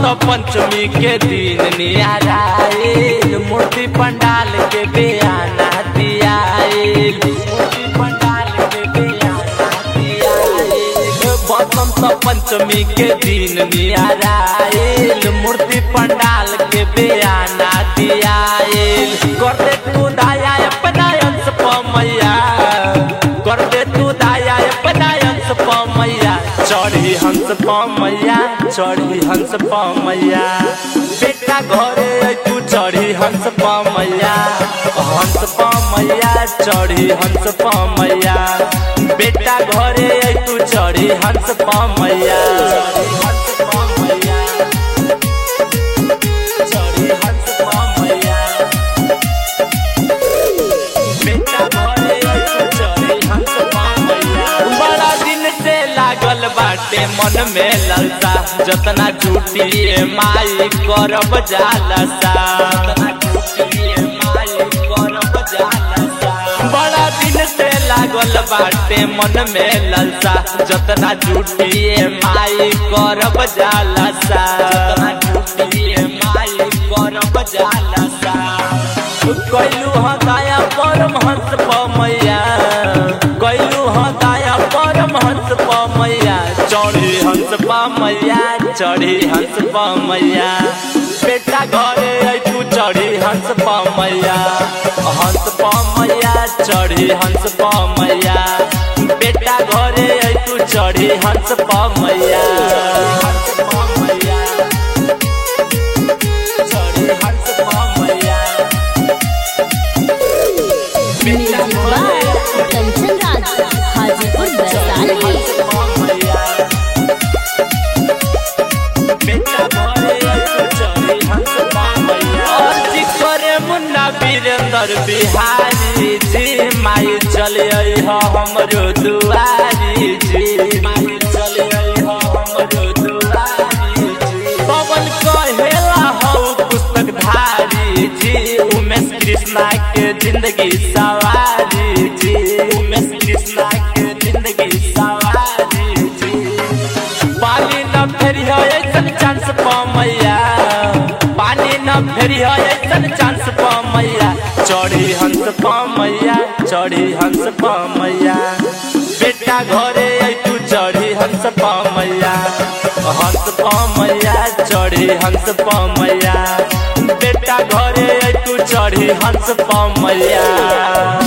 तो पंचमी के दिन नियाराइल मूर्ति पंडाल के बेयाना दियाइल मूर्ति पंडाल के बेयाना दियाइल बसंत पंचमी के दिन नियाराइल मूर्ति पंडाल के बेयाना दियाइल कर दे तू दाया अपना अंश पमैया कर दे तू दाया अपना अंश पमैया चढ़ी हंस पमैया चढ़ी हंस पमैया बेटा घरे आई तू चढ़ी हंस पमैया हंस पमैया चढ़ी हंस पमैया बेटा घरे आई तू चढ़ी हंस पमैया हंस पमैया चढ़ी हंस पमैया बेटा घरे आई तू चढ़ी हंस पमैया बड़ा दिन से लागल बाटे मन में ललसा जतना झूठी माई करब जालसा जतना झूठी माई करब जालसा बड़ा दिन से लागल बाटे मन में ललसा जतना झूठी माई करब जालसा जतना झूठी माई करब जालसा कैलू हदाया परम हंस पमैया कैलू हदाया परम हंस पमैया चढ़ी हंस पमैया चढ़ी हंस पमैया बेटा घरे आई तू चढ़ी हंस पमैया हंस पमैया चढ़ी हंस पमैया बेटा घरे आई तू चढ़ी हंस पमैया हंस पमैया चढ़ी हंस पमैया म्यूजिक बाय कंचन राज हाजीपुर वैशाली अर्जी करे मुन्ना वीरेंद्र बिहारी जी माई चले हो हमरो दुआरी जी माई चले हो हमरो दुआरी जी पवन कहेला हो पुस्तक धारी जी उमेश कृष्णा के जिंदगी सवारी जी उमेश कृष्णा के जिंदगी सवारी जी पानी न फेरी है ऐसन चांस पमैया पानी न फेरी है ऐसन चांस पमैया चढ़ी हंस पमैया चढ़ी हंस पमैया बेटा घरे आई तू चढ़ी हंस पमैया हंस पमैया चढ़ी हंस पमैया बेटा घरे आई तू चढ़ी हंस पमैया